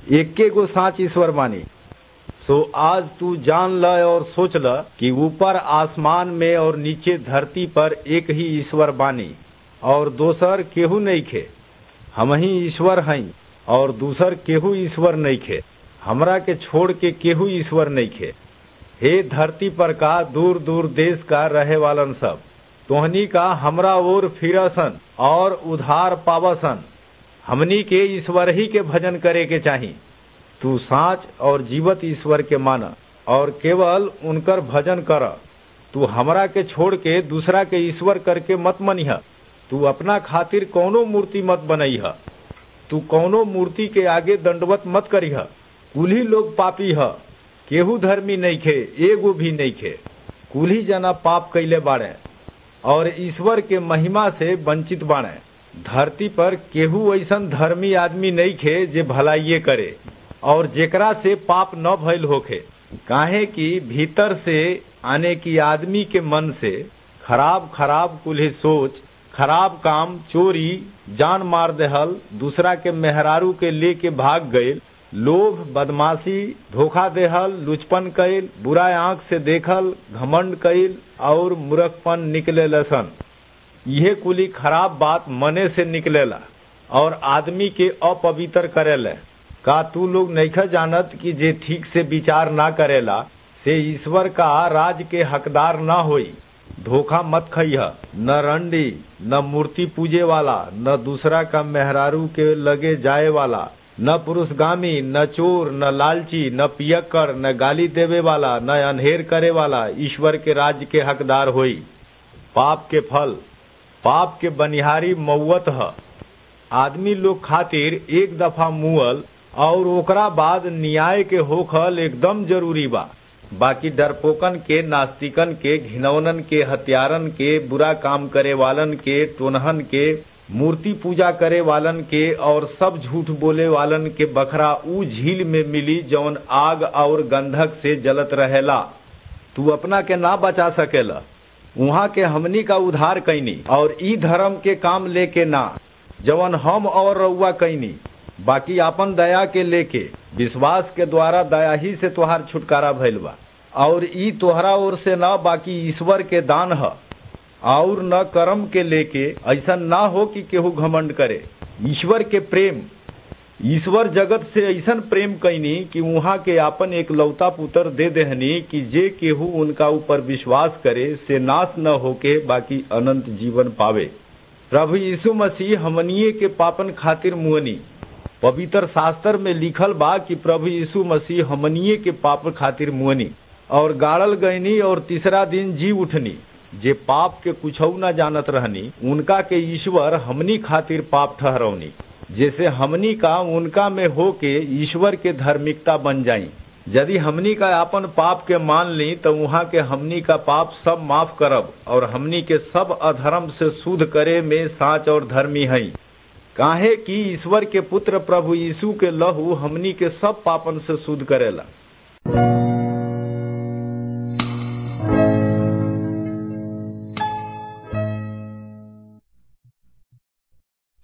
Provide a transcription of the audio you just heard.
एके गो साच ईश्वर मानी सो आज तू जान ल और सोच ल कि ऊपर आसमान में और नीचे धरती पर एक ही ईश्वर बानी और दोसर केहू नहीं खे हम ही ईश्वर हई और दूसर केहू ईश्वर नहीं खे हमरा के छोड़ के केहू ईश्वर नहीं खे हे धरती पर का दूर दूर देश का रहे वालन सब तोहनी का हमरा ओर फिरसन और उधार पावसन हमनी के ईश्वर ही के भजन करे के चाही तू साच और जीवत ईश्वर के मान और केवल उनकर भजन कर तू हमरा के छोड़ के दूसरा के ईश्वर करके मत मनिह तू अपना खातिर कौनो मूर्ति मत बनैह तू कौनो मूर्ति के आगे दंडवत मत करीह कुल्ही लोग पापी ह केहू धर्मी नहीं खे एगो भी नहीं खे कुल्ही जना पाप कैले बाड़े और ईश्वर के महिमा से वंचित बाड़े धरती पर केहू ऐसन धर्मी आदमी नहीं खे जे भलाइये करे और जेकरा से पाप न भइल होखे काहे कि भीतर से आने की आदमी के मन से खराब खराब कुल्हे सोच खराब काम चोरी जान मार देहल दूसरा के मेहरारू के लेके भाग गईल लोभ बदमाशी धोखा देहल लुचपन कैल बुरा आंख से देखल घमंड कैल और मूर्खपन निकले लसन यह कुली खराब बात मने से निकलेला और आदमी के अपवित्र करेले का तू लोग नैख जानत कि जे ठीक से विचार ना करेला से ईश्वर का राज के हकदार ना होई धोखा मत खइह न रंडी न मूर्ति पूजे वाला न दूसरा का मेहरारू के लगे जाए वाला न पुरुषगामी न चोर न लालची न पियक्कर न गाली देवे वाला न अनहेर करे वाला ईश्वर के राज्य के हकदार होई पाप के फल पाप के बनिहारी मौत ह आदमी लोग खातिर एक दफा मुअल और ओकरा बाद न्याय के होखल एकदम जरूरी बा बाकी डरपोकन के नास्तिकन के घिनौनन के हत्यारन के बुरा काम करे वालन के टोनहन के मूर्ति पूजा करे वालन के और सब झूठ बोले वालन के बखरा ऊ झील में मिली जौन आग और गंधक से जलत रहेला तू अपना के ना बचा सकेला वहाँ के हमनी का उधार कैनी और ई धर्म के काम लेके ना जवन हम और रउआ कैनी बाकी आपन दया के लेके विश्वास के द्वारा दया ही से तोहार छुटकारा भइल बा और ई तोहरा ओर से न बाकी ईश्वर के दान ह और न कर्म के लेके ऐसा ना हो कि केहू घमंड करे ईश्वर के प्रेम ईश्वर जगत से ऐसन प्रेम कैनी कि वहाँ के आपन एक लौता पुत्र दे देहनी कि जे केहू उनका ऊपर विश्वास करे से नाश न होके बाकी अनंत जीवन पावे प्रभु यीशु मसीह हमनिए के पापन खातिर मुअनी पवित्र शास्त्र में लिखल बा कि प्रभु यीशु मसीह हमनिए के पाप खातिर मुअनी और गाड़ल गईनी और तीसरा दिन जी उठनी जे पाप के कुछ न जानत रहनी उनका के ईश्वर हमनी खातिर पाप ठहरौनी जैसे हमनी का उनका में हो के ईश्वर के धार्मिकता बन जाई यदि हमनी का अपन पाप के मान ली तो वहाँ के हमनी का पाप सब माफ करब और हमनी के सब अधर्म से शुद्ध करे में साच और धर्मी हई काहे कि ईश्वर के पुत्र प्रभु यीशु के लहू हमनी के सब पापन से शुद्ध करेला